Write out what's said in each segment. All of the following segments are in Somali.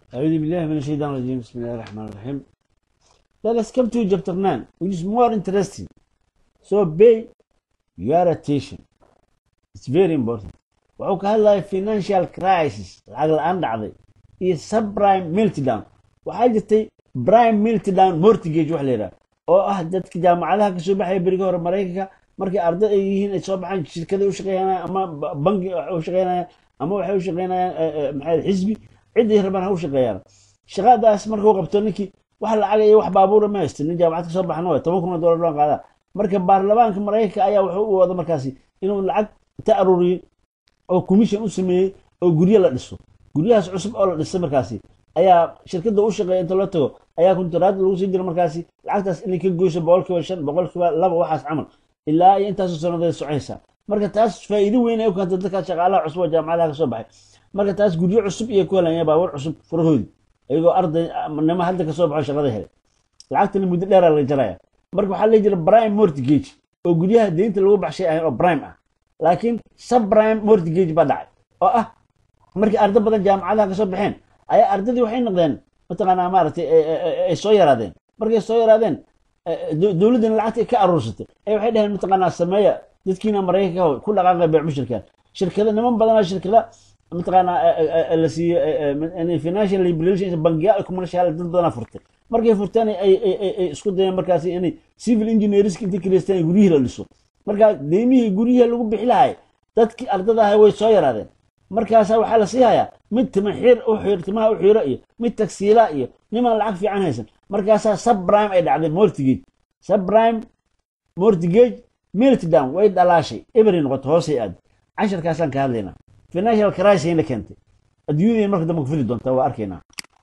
أعوذ بالله من الشيطان الرجيم بسم الله الرحمن الرحيم Let us come to chapter 9 which is more interesting. So pay your attention. It's very important. wuxuu ka hadlaya financial crisis lacag la-aan dhacday iyo subprime meltdown waxaa jirtay prime meltdown mortgage wax la yidhaha oo ah dadka jaamacadaha kasoo baxaya beriga hore maraykanka markay arday ay yihiin ay soo baxaan shirkada u shaqeynayaan ama bangi u shaqeynayaan ama waxay u shaqeynayaan maxaa xisbi ciday rabaan ha u shaqeeyaan shaqadaas markuu qabto ninkii wax lacag iyo wax baabuura ma haysta nin jaamacad kasoo baxna way toban kun oo dollar loo qaadaa marka baarlamaanka maraykanka ayaa wuxuu u wada markaasi inuu lacag ta aruuriyo oo commission u sameeyey oo guryo la dhiso guryahaas cusub oo la dhisay markaasi ayaa shirkadda u shaqeeya inta loo tago ayaa kuntaraad lagu sii jira markaasi lacagtaas inay ka goyso boqolkiiba shan boqolkiiba laba waxaas camal ilaa iyo intaasoo sanadeed socaysa marka taas faa'iido weyn ay u keentay dadka shaqaalaha cusub oo jaamacadaha kasoo baxay marka taas guryo cusub iyo ku helayaan baabuur cusub furahoodi iyagoo arday nimo hadda kasoo baxo shaqada helay lacagtana muddo dheeraa laga jaraya marka waxaa la jira prime mortgage oo guryaha deynta lagu baxshay ahayn oo prime ah laakiin subprime mortgage baa dhacay oo ah markii arday badan jaamacadaha kasoo baxeen ayaa ardaydii waxay noqdeen mataqaanaa maaragtay ay soo yaraadeen markay soo yaraadeen dowladdana lacagta ka aruursatay ay waxay dhaheen mataqaanaa sameeya dadkiina maraykanka ku dhaqaaqa beecmushirka shirkada niman badanaa shirkada mataqaanaa la siiye financial liberation bangiyaal commercial dad badanaa furtay markay furteen ay isku dayeen markaasi inay civil engineerska inta kireystaan guryihii la dhiso markaa deymihii guryihii lagu bixi lahay dadkii ardada ahay way soo yaraadeen markaasaa waxaa la sii hayaa mid tima xiir u xiir timaha u xiiro iyo mid tagsiila iyo niman lacag fiican haysan markaasaa subprime ay dhacday mortgage subprime mortgage meltdown way dhalaashay ebery noqoto hoosay aad casharkaasaan ka hadlaynaa financial crisis ayna keentay adduunyadeen marka dambe ku fidi doontaa waa arkaynaa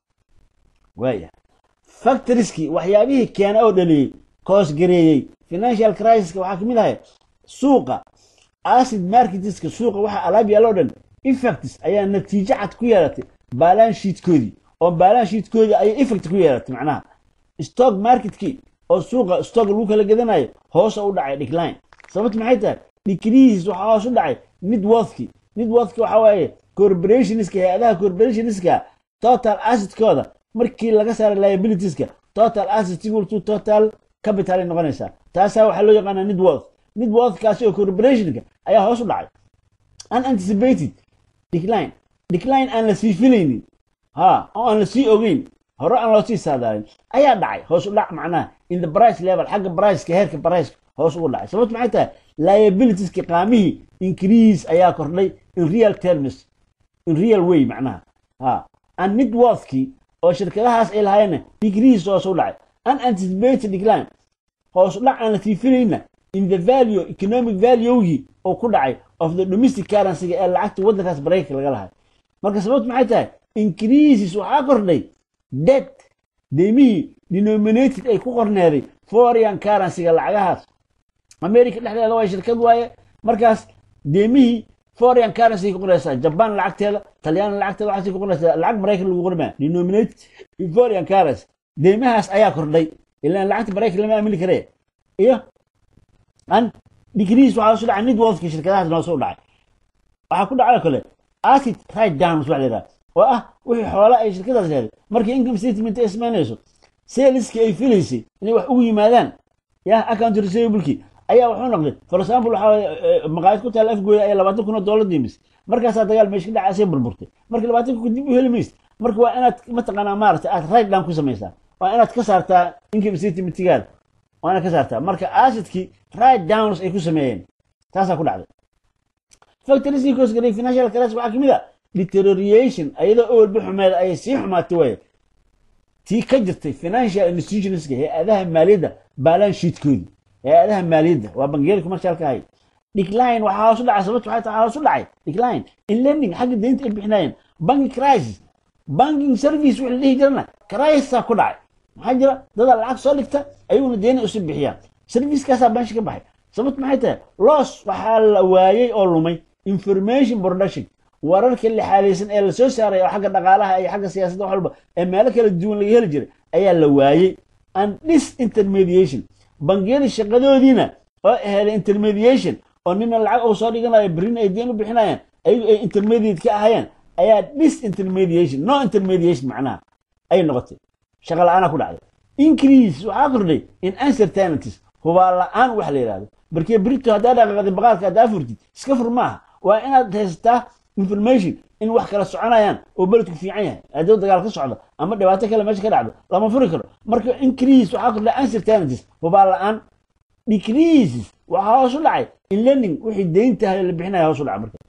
waaya factorieski waxyaabihii keena oo dhaliyey koosgareeyey financial crisiska waxaa kamid ahay suuqa acid marketiska suuqa waxa alaab yaalo dhan effects ayaa natiijo cad ku yeelatay baalaan shiidkoodii oo baalaan shiidkoodii ayay effect ku yeelatay macnaha stock marketkii oo suuqa stock lagu kala gadanayo hoosa u dhacay decline sababta maxay tahay decrease waxaa hoos u dhacay midworthki midworthki waxaa waaye corporationska hay-adaha corporationska total assetkooda markii laga saaray liabilitieska total asset equal to total capital ay noqonaysaa taasaa waxaa loo yaqaanaa midworth midworthkaasi oo corporationka ayaa hoos u dhacay unanticipated decline decline aan la sii filaynin ha oo aan la sii ogeyn hore aan loo sii saadaalin ayaa dhacay hoos u dhac macnaha in the price level xagga priceka heerka priceka hoos ugu dhacay sababta maxay tahay liabilitieska qaamihii increase ayaa kordhay in real terms in real way macnaha ha and midworthkii oo shirkadahaas ay lahaayeenna decrease hoos u dhacay unanticipated decline hoos u dhac aan la sii filayna in the value economic valuegii oo ku dhacay of the domestic currencyga ee lacagta waddankaas maraykanka laga lahay marka sababtu maxay tahay increases waxaa kordhay debt deymihii denominated ay ku qorneeday foreign currencyga lacagahaas america dhexdeeda waa shirkad waaye markaas deymihii foreign currency ku qoraysaa jaban lacagteeda talyaani lacagteeda waxaasay ku qoraysaa lacag maraykan lagu qormaa denominated in foreign currency deymahaas ayaa kordhay ilaan lacagta maraykan lama aamini karee iyo an degrees waxaa soo dhacay midworthki shirkadahaas noo soo dhacay waxaa ku dhacay kale acid right downs wax la yidhaha oo ah wixii xoola ay shirkadaas leeday markii income statement ay samaynayso saleski ay filaysay inay wax ugu yimaadaan ya account receivable ayaa wuxuu noqday for example waxaa maqaayad ku taala afgooya ayaa labaatan kun oo dollar diimis markaasaa dagaal meesha ka dhacasay burburtay marka labaatan kun dib u heli maysid marka waa inaad mataqaanaa maaragtay aad right down ku samaysaa waa inaad ka saartaa income statementigaada waa inaad ka saartaa marka acidkii right downs ay ku sameeyeen taasaa ku dhacday factorieskii koosgaray financial crisis waxaa kamid a deterioration ayadoo owalba xumeeda ayay sii xumaatay waaye tii ka jirtay financial institutionska hay-adaha maaliyadda baalaan shiidkoodii hay-adaha maaliyadda waa bangiyada commercialka ahay decline waxaa hoos u dhacay sababta waxay tahay hoos u dhacay decline in lending xagga deynta ay bixinayeen banking crisis banking service wixii la dhihi jirana crisisaa ku dhacay maxaa jira dadaa lacag soo dhigta ayaguna deena usi bixiyaan servicekaasaa banshi ka baxay sababta maxay tahay loss waxaa la waayey oo lumay information production wararka lixaadaysan ee lasoo saaray oo xagga dhaqaalaha iyo xagga siyaasadda wax walba ee meelo kala duwan laga heli jiray ayaa la waayey and disintermediation bangiyada shaqadoodiina oo aheeday intermediation oo nina lacag uu soo dhiganayo berrina ay deen u bixinayaan ayagu ay intermediate ka ahayeen ayaa disintermediation no intermediation macnaha ay noqotay shaqa la-aanaa ku dhacday increase waxaa kordhay in uncertainties hubaa la-aan wax la yidhahdo markii brito haddaa dhaqaaqday baqaalka haddaa furtid iska fur maaha waa inaad haysataa information in wax kala soconayaan oo beledku fiican yahay hadduu dagaal ka socdo ama dhibaato kale meesha ka dhacdo lama furi karo marka increase waxaa kordhay uncertainties hubaa la-aan decreases waxaa hoos u dhacay in learning wixii deyntahay la bixinaya hoos u dhacay marka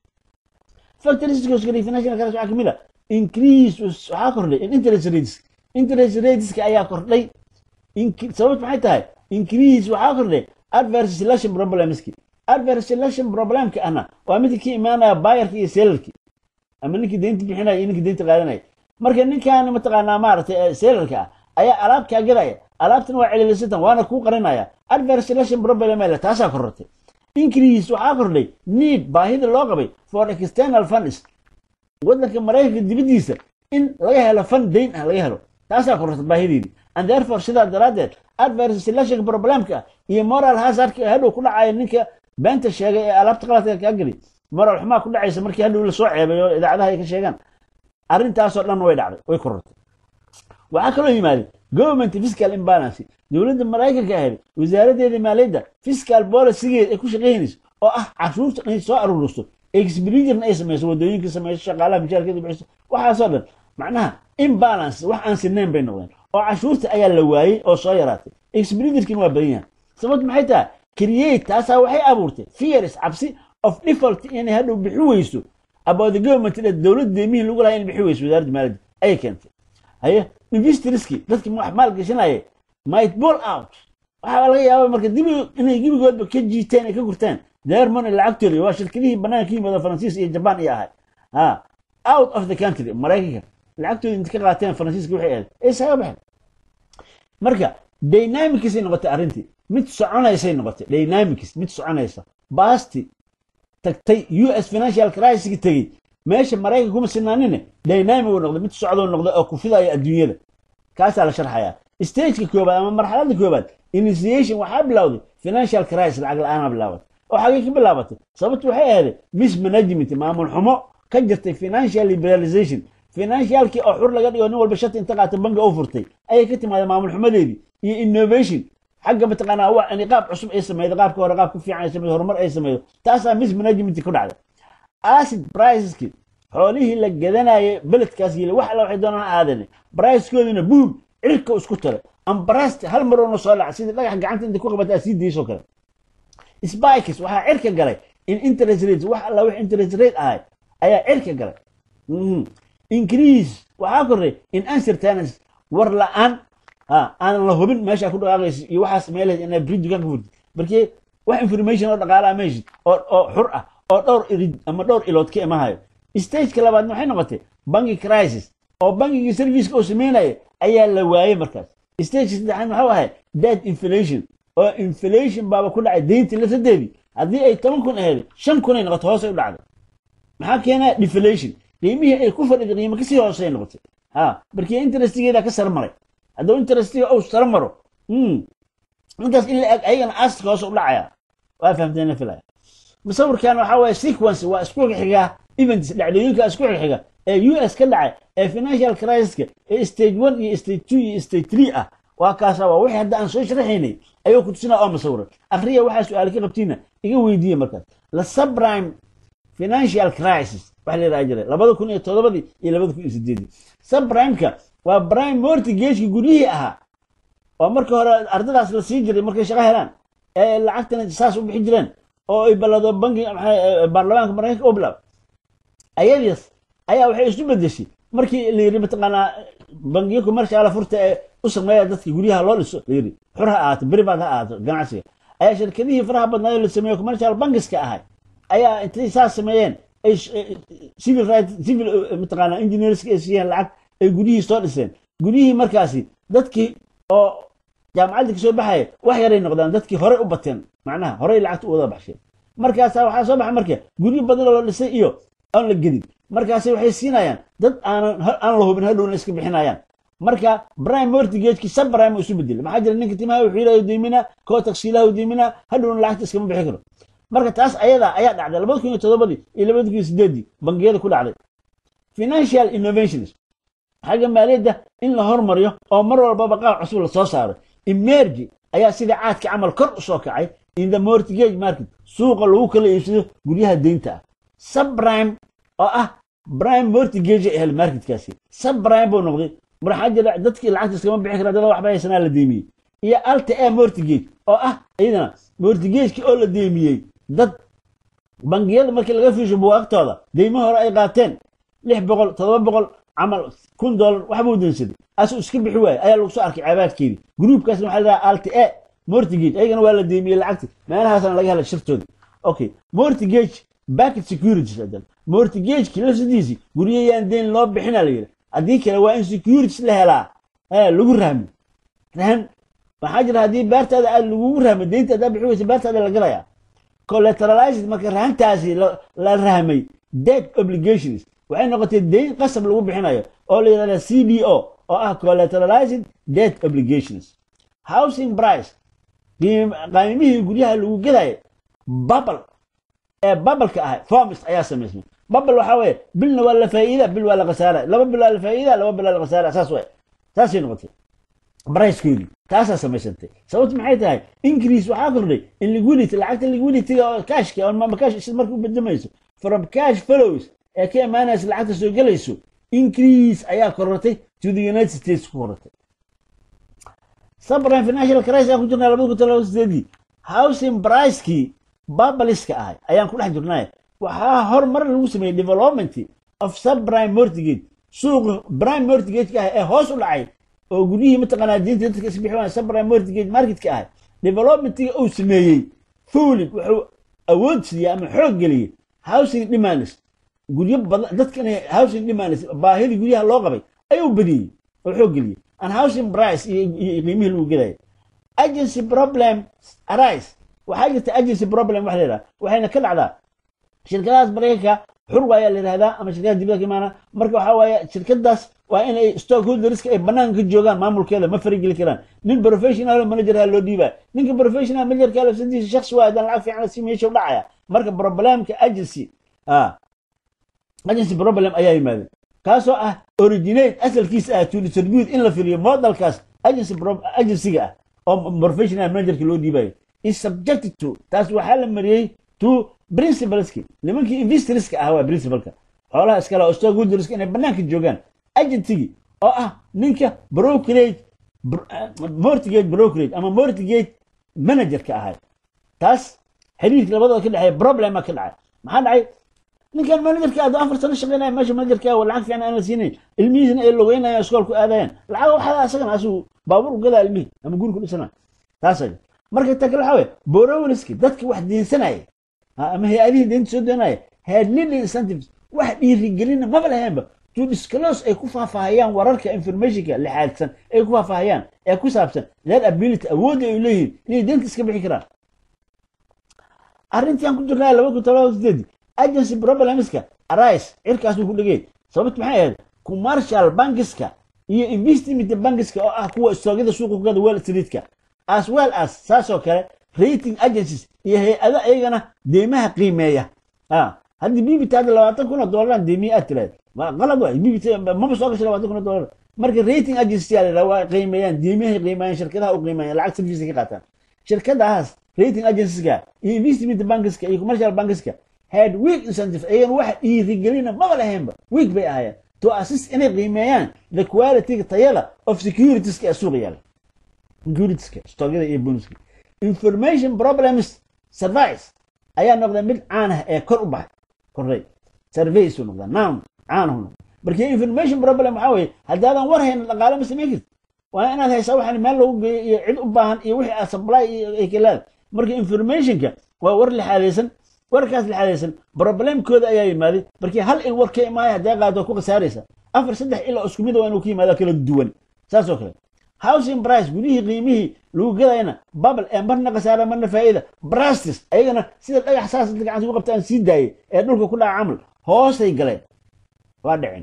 factories financial crisis waxaa kamid a increase waxaa kordhay in interest rates interest rateska ayaa kordhay sababta maxay tahay increase waxaa kordhay adverse selection problemski adverse selection problemka ahna waa midka ka imaanaya bayarka iyo sellarki ama ninkii deynta bixinaya iyo ninkii deynta qaadanaya marka ninkan mataqaanaa maaragtay sellarka ah ayaa alaab kaa gadaya alaabtan waa celilisatan waana kuu qarinaya adverse selection problem ele taasaa korortay increase waxaa kordhay need baahida loo qabay for external funds waddanka maraykanka dibaddiisa in laga helo fund dayn ah laga helo taasaa korortay baahideedii and therefore sidaa daraaddeed adverse selection problemka iyo moral hazardka hadhow ku dhacaya ninka beenta sheegay ee alaabta qaladka kaa geli moral xumaa ku dhacaysa markii hadhow lasoo ceebayo idaacadaha ay ka sheegaan arrintaasoo dhan way dhacday way korortay waxaa kaloo yimaaday government fiscal imbalance dowladda maraykanka ahayd wasaaradeeda maaliyadda fiscal policygeed ay ku shaqaynayso oo ah cashuurta inay soo aruuristo expenditurena ay samayso wadooyinka samayso shaqaalaha mishaarkeeda bixiso waxaasoo dhan macnaha imbalance wax aan sinayn bay noqdeen oo cashuurta ayaa la waayey oo soo yaraatay expenditurkin waa badan yahay sababta maxay tahay create taasaa waxay abuurtay fears cabsi of default inay hadhow bixi weyso about the government dowladda deemihii lagu lahaa in bixi weyso wasaaradda maaliyadda ayay keentay haye investorski dadki wax maal gashanaya might ball out waxaa laga yaaba marka dib inay gebigoodba ka jiiteen ay ka gurtaan their money lacagtooda waa shirkadihii banaanka yimada faransiis iyo jabaan iyo ahay ha out of the country maraykanka lacagtooda inta ka qaateen faransiiska waxay ahayd ay isaga baxeen marka dynamicsay noqotay arrintii mid soconaysay noqotay dynamics mid soconaysa baasti tagtay u s financial crisis tegey meesha maraykanka kuma sinaanine dynamic uu noqday mid socdoo noqday oo ku fidaya adduunyada kaasaa la sharxayaa stageka koobaad ama marxaladda koobaad initiation waxaa bilowday financial crisis lacag la-aanaa bilaabatay oo xagee ka bilaabatay sababtu waxay ahayd mismanagement maamul xumo ka jirtay financial liberalization financialkii oo xur laga dhigo nin walba shati inta qaata bangi u furtay ayay ka timaada maamul xumadeedii iyo innovation xagga mataqaanaa wax in qaab cusub ay sameydo qaabka hore qaab ka fiican ay sameydo horumar ay sameydo taasaa mismanagement ku dhacday acid priceski xoolihii la gadanayay beledkaas yili wax alla waxay doonaan ha aadane bricekooduna buum cirka isku tare ambarast hal maroona soo dhaca sidii dhagax gacanta inta ku qabata sii daysoo kale spikes waxaa cirka galay in interest rates wax alla wax interest rate ahay ayaa cirka galay increase waxaa korray in uncertainties war la-aan aanan la hubin meesha ku dhaqaaqaysa iyo waxaas meelaheed inaa bri dukaan ka furtid markii wax information oo dhaqaalaha meeshid oo oo xur ah oo dhowr irid ama dhowr ilood ka imahayo stageka labaadna waxay noqotay banki crisis oo bankigii serviceka oo sameynaya ayaa la waayey markaas stageka saddexaad maxuu ahay dead inflation oo inflation baaba ku dhacay deyntii lasadeedii haddii ay toban kun ahayd shan kun ay noqoto hoosay u dhacday maxaa keenaa deflation qiimihii ay ku fadhiday qiimo kasii hoosay noqotay ha markii interestigeeda ka sare maray hadduu interestiga uu sare maro intaas in la eg ayagana asidka hoose u dhacaya waa fahamteen filaya musawirkan waxaa waaye sequence waa isku xiga events dhacdooyinka isku xiga ee u s ka dhacay ee financial crisiska ee stage one iyo stage two iyo stage three ah waa kaasa waa wixii hadda aan soo sharaxaynay ayuu ku tusinaa oo musawiran akhriya waxaa su-aal ka qabtiina iga weydiiye markaas la subprime financial crisis waxa la yidhaha jiray labada kun iyo todobadii iyo labada kun iyo sideedii subprimeka waa prime mortgageki guryihii ahaa oo marka hore ardadaas la sii jiray markay shaqo helaan ee lacagtana saas u bixi jireen oo ay ballado banki baarlamaanka maraykanka u bilaab ayadiis ayaa waxay isu bedeshay markii la yidhi mataqaanaa bangiyo commercial furta ee u sameeya dadka guryaha loo dhiso la yidhi xur ha ahaato beribaad ha ahaato ganacsiga ayaa shirkadihii faraha badnaayo la sameeyo commercial bankiska ahay ayaa intay saas sameeyeen ay civil right civil mataqaanaa engineerska ay siiyeen lacag ay guryihii soo dhiseen guryihii markaasi dadkii oo jaamacadda kasoo baxaya wax yaray noqdaan dadkii horey u bateen macnaha horey lacagta u wada baxsheen markaasaa waxaa soo baxay marka guryo badan oo la dhisay iyo aan la gedin markaasi waxay siinayaan dad aanan aan la hubin hadhowna iska bixinayaan marka prime mortgageki subprime isu bedelay maxaa jira ninka timaha wuxuu yidhaha diimina koo taksiilaha diimina hadhowna lacagta iskama bixi karo marka taas ayadaa ayaa dhacday labada kun iyo todobadii iyo labada kun iyo sideedii bangiyada ku dhacday financial innovations xagga maaliyadda in la hormariyo oo mar walbaba qaab cusub la soo saaro emergi ayaa sida caadka camal kor u soo kacay in the mortgage market suuqa lagu kala iibsado guryaha deynta ah subprime oo ah prime mortgage ahel marketkaasi subprime buu noqday marxaa jira dadkii lacagta iskama bixi kara dada waxba haysanaa la deemiyey iyo alta a mortgage oo ah iyadana mortgageki oo la deemiyey dad bangiyada markii laga fiisho buwaagtooda deymo hore ay qaateen lix boqol todoba boqol camal kun dollar waxbuu deensaday asuu iska bixi waaye ayaa lagu soo arkay caabaadkeedii gruupkaasna waxaa la dhahaa alta a mortgage ayagana waa la deemiyey lacagti meelahaasna laga helay shirtoodii okay mortgage backet securities adan mortgageki lafsidiisii guryayaan deyn loo bixina la yidhi haddii kale waa in securities la helaa ee lagu rahmi rahan maxaa jira haddii beertaada aad lagugu rahmay deynta haddaa bixi weysa beertaada la galayaa collateralized marka rahantaasi la rahmay debt obligations waxay noqotay deyn qasab lagu bixinayo oo la yidhahda c d o oo ah collateralized debt obligations housing price qaymihii guryaha lagu gadaya babal ee babalka ahay formis ayaa samaysmay babal waxaa weeye bilna waa la faa'iida bil waa la khasaara laba bil waa la faa'iida laba bil waa la khasaara saas waay saasay noqotay bricekeedii taasaa samaysantay sababtu maxay tahay increase waxaa kordhay in liquidity lacagta liquidityga oo cashka oo mama cash isla marka u bedemayso from cash follows ee ka imaanaysa lacagta soo gelayso increase ayaa korortay to the united states ku korortay subprime financial crisis aan ku jirnaa labada kun todoba sideedii housing pricekii babaliska ahay ayaan ku dhex jirnay waxaa horumar lagu sameeyey development of subprime mortgage suuqa prime mortgage-ka ah ee hoos u dhacay oo guryihii mataqaanaa diinta dadka isbixi waan subprime mortgage marketka ahay developmentiga uu sameeyey fuulin wuxuu awood siiyey ama xoog geliyey housing demands guryo badan dadka inay housing demands baahidii guryaha loo qabay ayuu badiyey oo xoog geliyey and housing price iyo qiimihii lagu gadaya agency problem arise waxaa jirta agency problem waxa la yidhaha waxayna ka dhacdaa shirkadahaas maraykanka xurwa ayaa la yidhahdaa ama shirkadaha dibadda ka imaana marka waxaa waaye shirkadaas waa inay stockholderska ay banaanka ka joogaan maamulkeeda ma farigeli karaan nin professional manager ha loo dhiibaa ninka professional managerka lafsadiisa shakhsi waa haddaan lacag fiican si meesha u dhacaya marka problemka agency agency problem ayaa yimaadeen kaasoo ah originate asalkiisa ah to distribute in la firiyo modelkaas agency agencyga ah oo professional managerka loo dhiibayo is subjected to taas waxaa la mariyey to principleski nimankii investorska ah waa principalka xoolaha iskale oo stockholderska inay banaanka joogaan agentigi oo ah ninka brokerage mortgage brokerage ama mortgage managerka ahay taas xiriirka labadooda ka dhexeeya problema ka dhacay maxaa dhacay ninkan managerka aad afar sano shaqeynaya meesha managerka lacag fiican aan la siinayn ilmihiisna ay logeynayaan iskoolku aadayaan lacag waxaa asagana asuu baabuur u gadaa ilmihii ama guri ku dhisana taas marka ta kale waxaa weye borowriski dadka wax deensanaya ama hay-adihii deynta soo doonaya had little incentives wax dhiirigelina maba laheenba to disclose ay ku faahfaahayaan wararka informationka lixaadsan ay ku faahfaahayaan ee ku saabsan their ability awoodda ay leeyihiin inay deynta iska bixi karaan arrintii aan ku jirnaa laba kun todoba sideed agency problemska arise cirkaas uu ku dhegey sababtu maxay ahayd commercial bankiska iyo investment bankiska oo ah kuwa istoogyada suuqa kugada wall streetka as well as saasoo kale rating agencies iyo hay-ado ayagana deymaha qiimeeya haddii bbit hadda labaatan kun oo dolaran deymiye aad tiraad waa qalad waay bbit maba soo gashay labaatan kun oo dolar marka rating agency yaa la waa qiimeeyaan deymahay qiimeeyaan shirkadaha u qiimeeyaan lacag service ka qaataan shirkadahaas rating agencieska iyo investment bankiska iyo commercial bankiska had weak incentive ayagana wax dhiirigelina maba lahaynba weak bay ahaayeen to assist inay qiimeeyaan the quality tayada of securitiska ee suuqa yaala securitiska stoogyada iyo bonuska information problems service ayaa noqda mid caan ah ee kor u baxay kordhay surveys uu noqdaa noun caan uu noqda marka information problem waxaa weeye haddaadan war hayna dhaqaale ma samayn kartid waa inaad haysaa waxaan meel lagu geeyo iyo cid u baahan iyo wixii aad supply iyo ay kalaada marka informationka waa war lixaadaysan warkaas lixaadaysan problemkooda ayaa yimaaday markii hal il war ka imaaya haddii qaado ku khasaaraysa afar saddex il oo isku mid waa inuu ka yimaado kala duwan saas oo kale housing price gudihii qiimihii lagu gadayna bubble ee marna khasaara marna faa'iida brastis ayagana sida dhagax saas gacanta ku qabtaan sii daayay ee dhulka ku dhaca camal hoosay galeen waa dhicin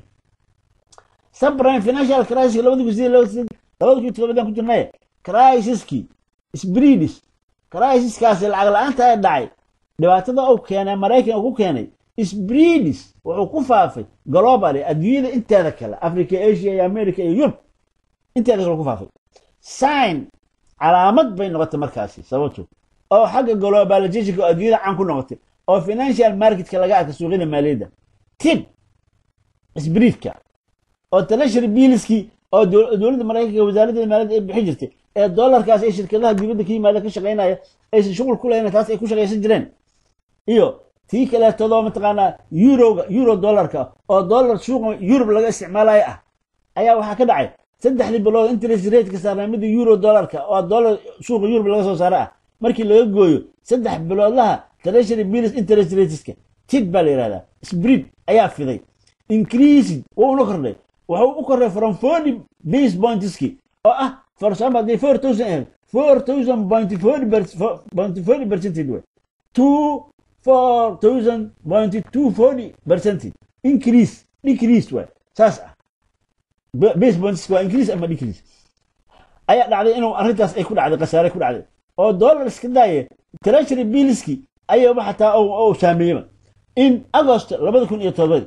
subprime financial crisis labada kun sideed labada kun todobadaan ku jirnay crisiskii sbridis crisiskaasi lacag la-aanta ee dhacay dhibaatada uu keenay maraykan uu ku keenay sbreedis wuxuu ku faafay globally adduunyada inteeda kale africa asia iyo america iyo yurub inteeda kale ku faafay sign calaamad bay noqotay markaasi sababto oo xagga globalizationka oo adduunyada caan ku noqotay oo financial marketka laga arka suuqyada maaliyadda tib sbreedka oo treasury billskii oo dowladda maraykanka wasaaradda maaliyadda ay bixin jirtay ee dollarkaas ee shirkadaha dibadda ka yimaada ka shaqaynaya aysan shughul ku lahayn taas ay ku shaqaysan jireen iyo tii kaleetadoo mataqaanaa euroga euro dollarka oo dollar suuqa yurub laga isticmaalayo ah ayaa waxaa ka dhacay saddexdii bilood interest rateka saarnaa midda euro dollarka oo dollar suuqa yurub laga soo saaro ah markii laga gooyo saddex biloodlaha treasury bills interest rateska tid baa la yihahdaa sbreed ayaa fiday increasing wuu una kordhay wuxuu u kordhay from forty base pointski oo ah for example haddii four thousand ahayd four thousand point forty point forty percentage way two four thousand point two forty percentage increase decrease way saas ah base points waa increase ama decrease ayaa dhacday inuu arrintaas ay ku dhacday khasaare ku dhacday oo dollar iska daaya treasury billski ayaba xataa uu saameeyeba in agost labada kun iyo todobadi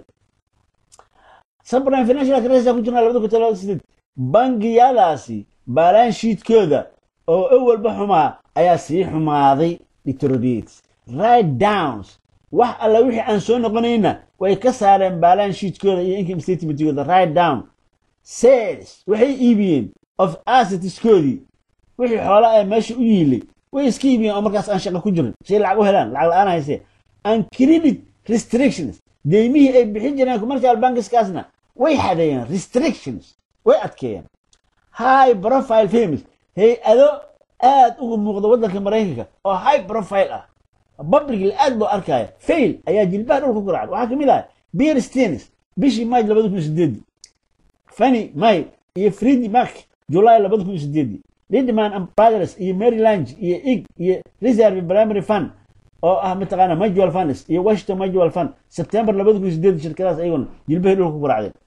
subprime financial crisis ku jirnaa labada kun todobada sideed bangiyadaasi balanshiidkooda oo awalba xumaa ayaa sii xumaaday deteriorates right downs wax alla wixii aan soo noqonayna way ka saareen balanshiidkooda iyo income statementkooda right down sales waxay iibiyeen of assetskoodii wixii xoola ee meesha u yiilay way iska iibiyeen oo markaas aan shaqo ku jirin shay lacag u helaan lacag la-aan haysee and credit restrictions deymihii ay bixin jireen commercial bankiskaasna way xadeeyeen restrictions way adkeeyeen high profile famous hay-ado aad uga muuqda waddanka maraykanka oo high profile ah publicly aad loo arkaya fail ayaa jilbaha dhulka ku raacday waxaa kamid ah beer stenis bishii march labada kun sideedii fanny may iyo fredi mark july labada kun sideedii lidman and brothers iyo maryland iyo ig iyo reserve primary fund oo ah mataqaana mutual funds iyo washington mutual fund september labada kun sideedii shirkadaas ayaguna jilbahay dhulka ku raacdeen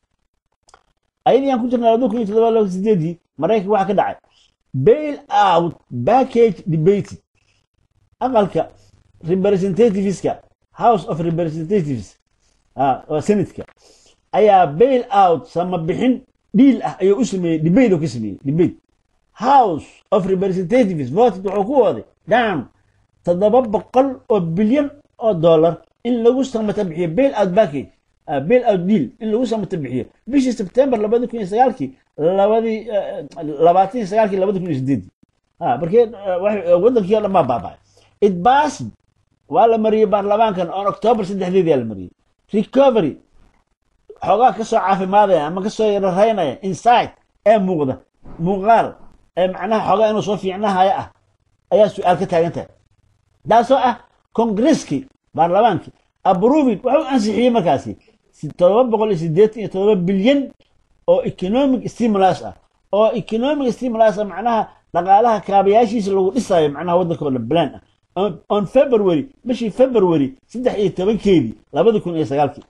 ayadii aan ku jirnaa labada kun iyo todoba labada sideedii maraykanka waxaa ka dhacay bail out package debate aqalka representativeska house of representatives oo senatka ayaa bail out sama bixin dhiil ah ayuu u sameeyey debate oo ka sameeyey debate house of representatives voted wuxuu ku waday down toddoba boqol oo bilyan oo dollar in lagu samata bixiyo bail out package bail out deal in lagu samata bixiyo bishii sebtember labadi kun iyo sagaalkii labadii labaatan iyo sagaalkii labadi kun iyo sideedii markee wadankii o dhan baa baaba'ay it passed waa la mariyey baarlamaankan on october saddexdeedii aa la mariyey recovery xoogaa kasoo caafimaadaya ama kasoo yararaynaya insight ee muuqda muuqaal ee macnaha xoogaa inuu soo fiicnahayo ah ayaa su-aal ka taagan tahay taasoo ah kongaresskii baarlamaankii abruvin wuxuu ansixiyey markaasi todoba boqol iyo siddeetan iyo todoba bilyan oo economic stimulus ah oo economic stimulus ah macnaha dhaqaalaha kaabayaashiisa lagu dhisayo macnaha waddanka oo dhan plan ah on february bishii february saddex iyo tobankeedii labada kun iyo sagaalkii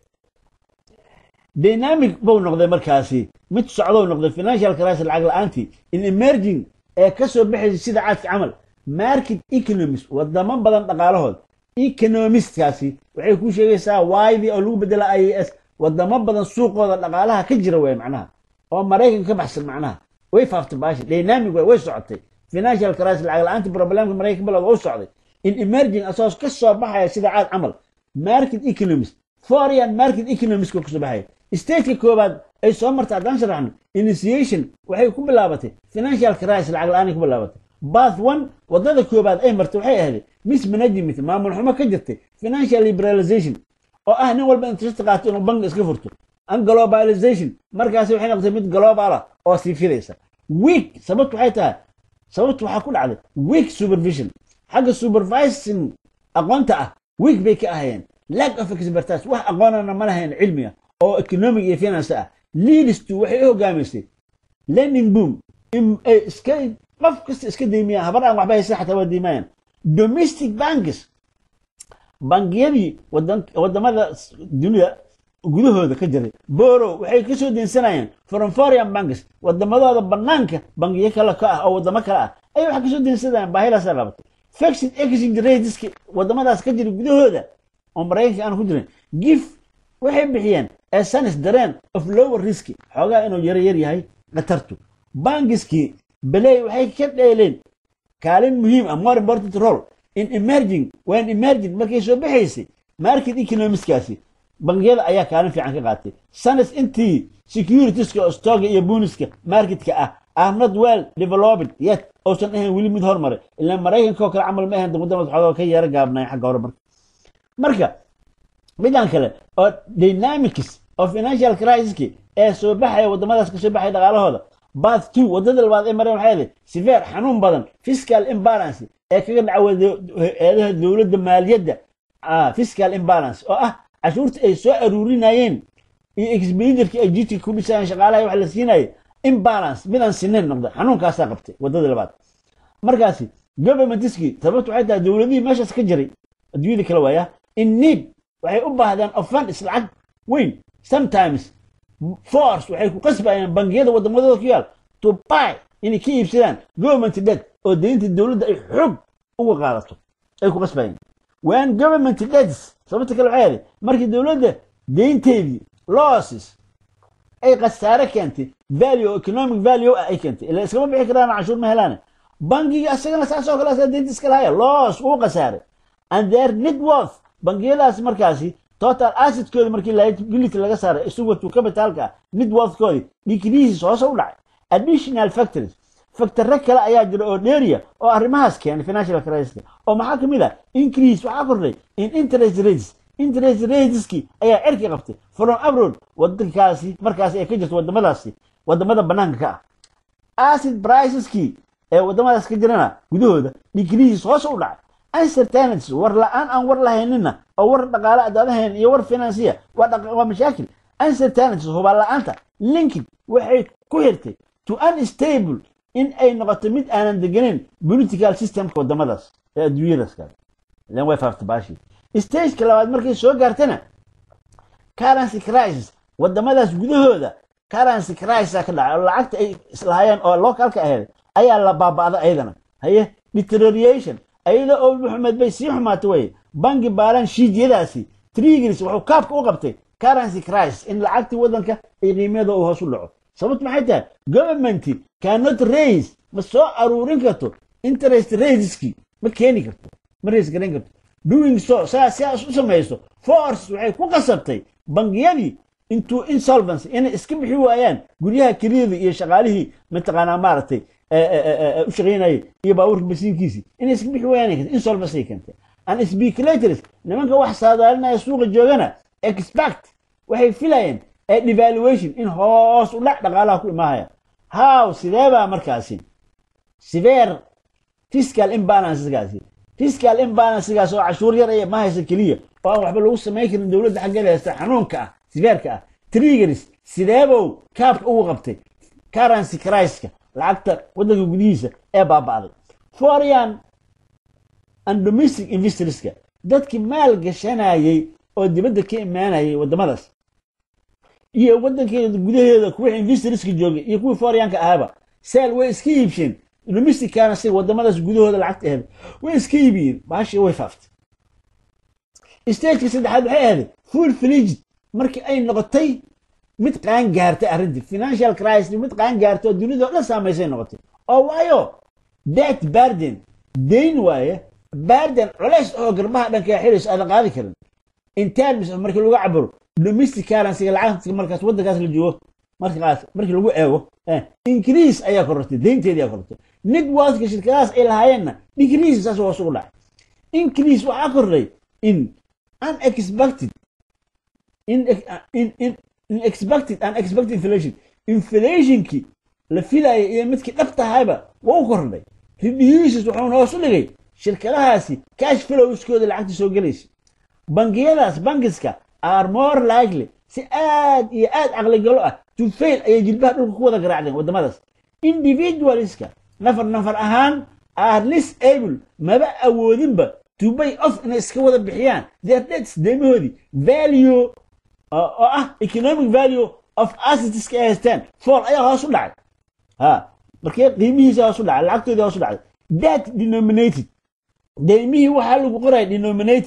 dynamic buu noqday markaasi mid socdou noqday financial crisis lacag la-aantii in emerging ee ka soo baxaysa sida caadka camal market economist wadamo badan dhaqaalahood economistkaasi waxay ku sheegaysaa waydii oo lagu bedela i a s wadamo badan suuqooda dhaqaalaha ka jira way macnaha oo maraykan ka baxsan macnaha way faaftay baashi dynamic way way socotay financial crisis lacag la-aantii problemka maraykan balod u socday in emerging asagoo ka soo baxaya sida caad camal market economist foreign market economist ka soo baxaya stateka koobaad ay soo martay haddaan sharaxno initiation waxay ku bilaabatay financial crisis lacag la-aanay ku bilaabatay bath one wadada koobaad ay martay waxay ahayd mismanagement maamul xumo ka jirtay financial liberalization oo ah nin walba interest qaato inuu bangi iska furto an globalization markaasi waxay noqotay mid global ah oo sii fidaysa week sababtu waxay tahay sababtu waxaa ku dhacday week supervision xagga supervising aqoonta ah week bay ka ahayeen lack of expertise wax aqoonana ma lahayn cilmiga oo economic iyo finance ah leadstu waxay u hogaamisay learning boom in ay iska qof kasta iska deymayaan habar aan waxba haysan xataa waa deymayaan domestic banks bangiyadii wadamada dunida gudahooda ka jiray boro waxay ka soo deensanayeen from foreign banks wadamadooda banaanka bangiyo kale ka ah oo wadamo kale ah ayay wax kasoo deensanayaan baahidaasa qabatay fixed exchange rateska wadamadaas ka jira gudahooda oo maraykanka aan ku jirin gif waxay bixiyeen esanis dareen of lower riski xoogaa inuu yaro yar yahay khatartu bangiskii beley waxay ka dheeleen kaalin muhiim ah more important role in emerging when emerging markay soo baxaysay market economiskaasi bangiyada ayaa kaalin fiican ka qaatay sanis intii securitiska oo stoga iyo buniska marketka ah are not well developed yet uusan ahayn weli mid hormaray ilaa maraykanka oo kale camal ma ahayn wadamada xoogoo ka yara gaabnay xagga hore marka marka midan kale oo dynamics of financial crisiski ee soo baxaya wadamadaas ka soo baxaya dhaqaalahooda bath two wadada labaad ee mareen waxay ahayd siveer xanuun badan fiscal imbalance ee kaga dhaca eedaha dowladda maaliyadda fiscal imbalance oo ah cashuurta ay soo aruurinayeen iyo expenditureka ay jidka ku dhisayeen shaqaalaha wax la siinayay imbalance midaan sinayn noqda xanuunkaasaa qabtay wadada labaad markaasi governmentiskii sababtu waxay tahay dowladihii meeshaas ka jiray adduunyada kala waaya in need waxay u baahdaan of funds lacag weyn sometimes force waxay ku qasbayaan bangiyada wadamadooda ku yaal to buy inay ka iibsadaan government debt oo deynta dowladda ay xoog uga qaadato ay ku qasbayaan when government debts sababta kale waxay ahayd markii dowladda deynteedii losses ay khasaare keentay value economic value ah ay keentay ila iskama bixi karaan cashuur ma helaan bangiga asagana saasoo kale asaga deynta iska lahaya loss uu khasaaray and their net worth bangiyadaas markaasi total assetkooda markii liability laga saaray isugu tu capitalka net worthkoodii decreases hoose u dhacay additional factories factore kale ayaa jira oo dheeriya oo arrimahaas keenay financial crisis oo maxaa ka mid ah increase waxaa kordhay in interest rates interest rateski ayaa cirki qabtay from abroad wadankaasi markaasi ay ka jirto wadamadaasi wadamada banaanka ka ah acid priceski ee wadamadaas ka jirana gudahooda decreases hoose u dhacay uncertainties war la-aan aan war lahaynina oo war dhaqaale adaadahayn iyo war financiya waa mashaakil uncertainties hubaan la-aanta linking waxay ku xirtay to unstable in ay noqoto mid aanan deganeyn political systemka wadamadaas ee adduunyadaas kale ilan way faaftay baashi stageka labaad markay soo gaartana currency crisis wadamadaas gudahooda currency crisis ka dhacay oo lacagta ay islahaayeen oo localka ahayd ayaa la baaba'da ayadana haye deterioration ayada oo maxamed bay sii xumaatay way bangi baalan shiidyadaasi triggers wuxuu kaabka u qabtay currency crisis in lacagtii waddanka ay qiimiyada uu hoos u dhaco sababtu maxay tahay governmenti cannot raise ma soo aruurin karto interest rateski ma keeni karto ma raise garayn karto doing so saa sidaas u samayso force waxay ku qasabtay bangiyadii into insolvency inay iska bixi waayaan guryaha keliyada iyo shaqaalihii mataqaanaa maaragtay u shaqaynayay iyo baabuurka masiinkiisii inay iska bixi waayaan insolvency keentay and speculators nimanka wax saadaalinaya suuqa joogana expect waxay filayeen ee devaluation in hoos u dhac dhaqaalaha ku imaahaya how sidee baa markaasi severe fiscal imbalancegaasi fiscal imbalancegaas oo cashuur yar ay ma haysa keliya oo aan waxba lagu samayn karin dowladda xaggeeda haysta xanuunka ah siveerka ah triggers sideebow kaabka ugu qabtay currency criska lacagta waddanka gudihiisa ee baaba'day foreign and domestic investorska dadkii maal gashanayay oo dibadda ka imaanayay waddamadaas iyo waddankeeda gudaheeda kuwii investorska joogay iyo kuwii foreign-ka ahaba seel way iska iibsheen domesticana si wadamadaas gudahooda lacagta ahayd way iska iibiyeen baashi way faaftay stageka saddexaad waxay ahayd full fligid markii ay noqotay mid qaan gaartay arrintii financial crisis mid qaan gaartay oo dunida oo dhan saamaysay noqotay oo waayo debt barden dayn waaye barden culays oo garbaha dhanka xirayso aadan qaadi karin in terms of markii lagu cabiro domestic currency lacagta markaas waddankaas la joogo markaas markii lagu eego increase ayaa korortay deynteedii ayaa korortay networka shirkadahaas ay lahaayeenna decrease saas hoos ugu dhacay increase waxaa kordhay in unexpected in in in unexpected unexpected inflation inflationkii la filayay iyo midkii dhab tahayba waa u kordhay reduces wuxuuna hoos u dhigay shirkadahaasi cash flowskooda lacagta soo gelaysa bangiyadaas bankiska are more likely si aad iyo aad caqligalo ah to fail ayay jilbaha dhulka ku wada garaacdeen waddamadaas individualska nafar nafar ahaan are less able maba awoodinba to pay off inay iska wada bixiyaan their debts deymahoodii value oo ah economic value of assetska ay haystaan fall ayaa hoos u dhacay ha markee qiimihiisa hoos u dhacay lacagtoodii hoos u dhacday debt denominated deymihii waxaa lagu qoraya denominated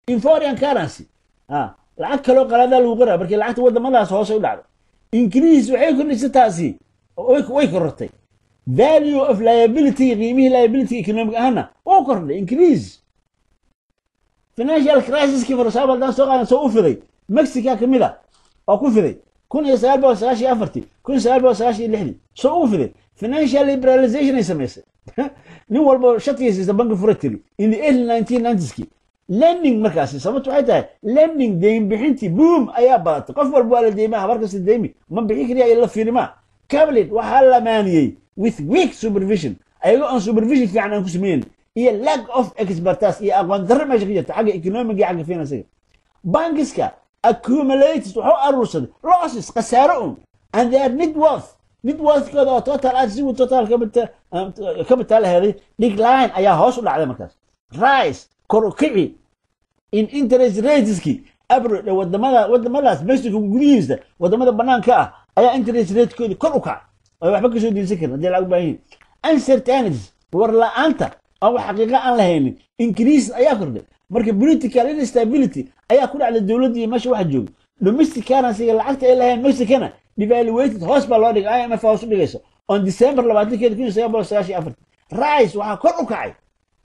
in foreign currency ah lacag kaloo qalaadaa lagu qoraa markii lacagta wadamadaas hoose u dhacdo increase waxay kordhisay taasi way way korortay value of liability qiimihii liability economic ahaana wuu kordhay increase financial crisiskii farsaabo haddaan soo qaadan soo u fiday mexica ka mid a oo ku fiday kun iyo sagaal boqol sagaashan iyo afartii kun iyo sagaal boqol sagaashan iyo lixdii soo ugu fiday financial liberalization ay samaysay nin walba shatigiisa banki fura tiri in the early nineteen nineties-kii lending markaasi sababtu waxay tahay lending deyn bixintii boom ayaa badatay qof walba waa la deymaa habar kasta deymi ma bixin kariya ila fiirimaa cabinet waxaa la maaniyey with weak supervision ayagoo aan supervision fiican aan ku sameyn iyo lack of expertise iyo aqoon darro meesha ka jirta xagga economic iyo xagga finansiga bankiska accumulated wuxuu aruursaday losses khasaaro un and their net worth net worthkooda oo total ah sigu total capital heeday decline ayaa hoos u dhacday markaas rise kor u kici in interest rateski abroad wadamada wadamadaas mexico gudihiisa wadamada banaanka ah ayaa interest ratekoodi kor u kaca ay waxba kasoo diinsan karin haddii lacag u baahan yihin uncertainties war la-aanta aan wax xaqiiqa aan lahaynin increase ayaa kordhay marka political instability ayaa ku dhacday dowladda iyo meesha waxa jooga domestic currency lacagta ay lahayn mexicana devaluated hoos baa loo dhigay imf hoos u dhigaysa on december labaatankeeda kun iyo sagaal boqol sagaashan iyo afarti rice waxaa kor u kacay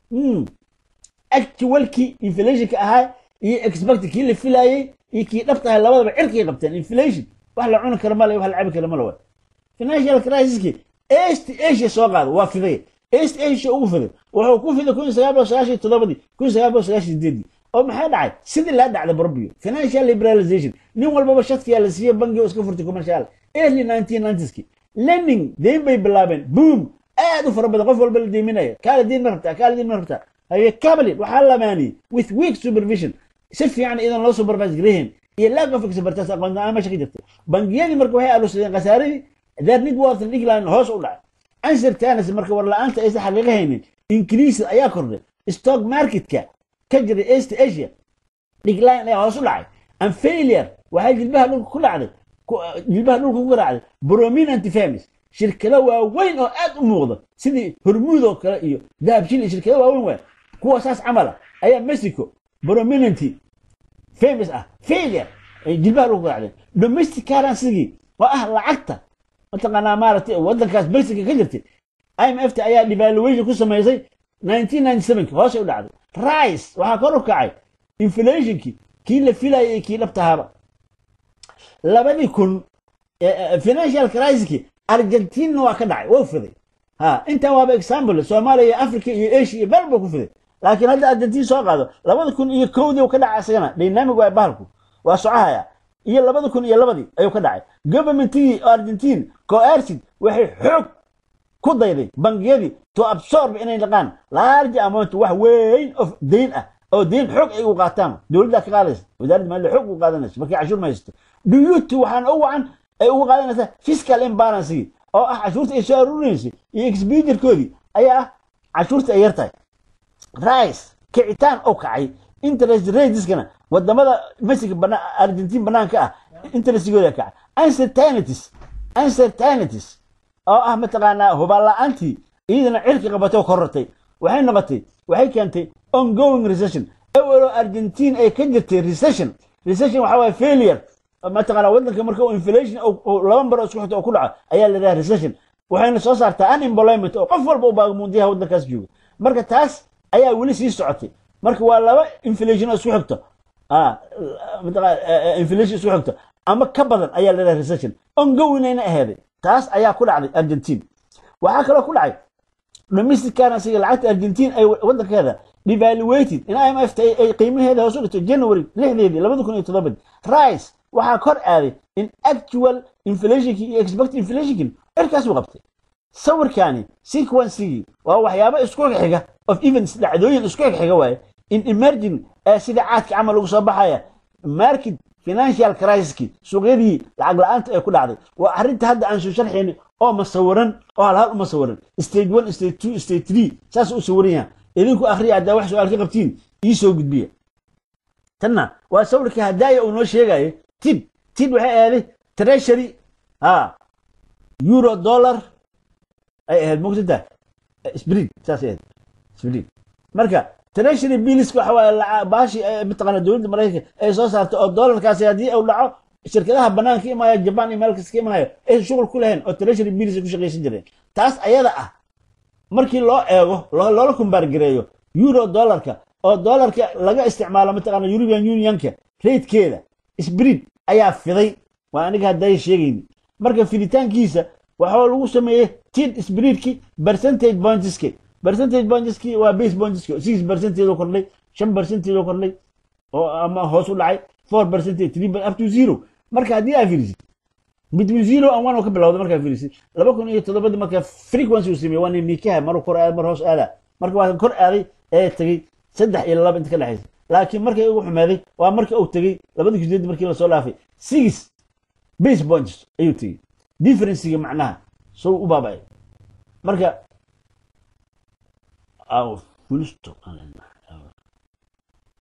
actualkii inflationka ahaa iyo expect kii la filayey iyo kii dhabta ahay labadaba cirkay qabteen inflation wax la cuni kara male wax la cabi kara male waa financial crisiski east asia soo qaada waa fiday east asia ugu fiday wuxuu ku fiday kun iyo sagaal boqol sagaashan iyo toddobadii kun iyo sagaal boqol sagaashan iyo sideedii oo maxaa dhacay sidii laa dhacday barbio financial liberalization nin walbaba shadkiyaa la siiyey bangi oo iska furtay commercial early nineteen nineties-ki lending deyn bay bilaabeen boom aad u fara badan qof walba la deyminaya kaala deyn ma rabtaa kaala deyn ma rabtaa haye cabinet waxaa lamaaniyey with weak supervision si fiican idan loo supervise garehen iyo lack of expertise aqoon la-aan meesha ka jirta bangiyadii marka waxay aruursadeen khasaaradii their net worth decline hoos u dhacay uncertainty marka war la-aanta aysan xaqiiqa haynin increase ayaa kordhay stock marketka ka jiray east asia decline ayaa hoos u dhacay and failure waxay jilbaha dhulka ku dhacday jilbaha dhulka ku garaacday prominent firms shirkado waaweyn oo aad u muuqda sidii hormuud oo kale iyo dahabshil iyo shirkado waaweyn waay kuwa saas camala ayaa mexico prominent famous ah failure ay jilbaha dhulka ku garaacdeen domestic currency oo ah lacagta mataqaanaa maaragtay waddankaas mexico ka jirtay imf ta ayaa devaluation ku samaysay 1997 hoos u dhacday rice waxaa kor u kacay inflationkii kii la filayay iyo kii dhabtahaaba labadii kun financial crisiskii argentina waa ka dhacay waa fiday ha intan waaba example soomaaliya iyo africa iyo asia iyo meel buu ku fiday laakiin hadda argentina soo qaado labada kun iyo kowdii ka dhacay isagana dynamic waa bahalku waa socahaya iyo labada kun iyo labadii ayuu ka dhacay governmentigii argentine coercid waxay xoog ku dayday bangiyadii to absorb inay dhaqaan large amount wax weyn of deyn ah oo deyn xoog ay u qaataan dowladda ka qaadaysa wasaaradda maaliyadda xoog u qaadanaysa markay cashuur ma haysato duyuuti waxaana u wacan ay uga qaadanaysaa fiscal imbalance oo ah cashuurta ay soo aruurinaysay iyo expenditure-koodii ayaa ah cashuurta ay yartahay rice kicitaan oo kacay interest rateskana wadamada mexico bana argentine banaanka ah interestigooda kacay uncertainties uncertainties oo ah mataqaanaa hubaan la-aantii iyadana cirki qabatay oo korortay waxay noqotay waxay keentay ongoing recession ewelo argentine ay ka jirtay recession recession waxaa waye failure mataqaanaa waddanka marka uu inflation laba mar oo isku xigta oo ku dhaco ayaa la yidhaha recession waxayna soo saartaa unemployment oo qof walba u baagamuundiyaha waddankaas jooga marka taas ayaa weli sii socotay marka waa laba inflation oo isku xigto inflation isku xigto ama ka badan ayaa la yidhaha recession ongoingayna aheeday taas ayaa ku dhacday argentine waxaa kaloo ku dhacay domestic currency lacagta argentine ay waddankeeda devaluated in imf ay qiimaheeda hoos u dhigto january lixdeedii labada kun iyo toddobadii rice waxaa kor aaday in actual inflationki iyo expected inflationkin cirkaas uu qabtay sawirkaani sequencigii waa waxyaabo isku xiga of events dhacdooyin isku xiga waaye in emerging sida caadka camal lagu soo baxaya market financial crisiski suuqyadii lacag la-aanta ee ku dhacday waa arrinta hadda aan soo sharxayni oo masawiran oo halhal u masawiran stage one stage two stage three saas u sawiran yaha idinku akhriya haddaa wax su-aal ka qabtiin ii soo gudbiya tanna waa sawirka hadaaya uu noo sheegayo tid tid waxay aaday treasury ha euro dollar ay ahayd mogsanta sbrid saas ahayd sbrid marka treasury bills waxa waaye laca- baashi ee mataqaana dowladda maraykanka ay soo saartay oo doolarkaasi haddii uu dhaco shirkadaha banaanka imaya jaban iyo meel kasta ka imaayo aysan shughul ku lahayn oo treasury bills ay ku shaqaysan jireen taas ayada ah markii loo eego lo- loola kumbaargareeyo euro dollarka oo dollarka laga isticmaalo mataqaana european unionka ratekeeda sbrid ayaa fiday waa aniga hadday sheegayni marka fiditaankiisa waxaa lagu sameeyey tid sbridki percentage pointski percentage pointski waa base pointski six percentage oo kordhay shan percentage oo kordhay oo ama hoos u dhacay four percentage three per- up to zero marka haddii aa fiirisid between zero and one oo ka bilowda markaa fiirisid laba kun iyo toddobadii marka frequency uu sameeyey waa nin nikaha maruu kor aada mar hoos aada marka waa kor aaday ee tegey saddex iyo laba inta ka dhexaysa laakiin markii ugu xumaaday waa markii uu tegey labada kusideed markii lasoo dhaafay six base points ayuu tegey differencega macnaha soo u baaba'ay marka aw fulisto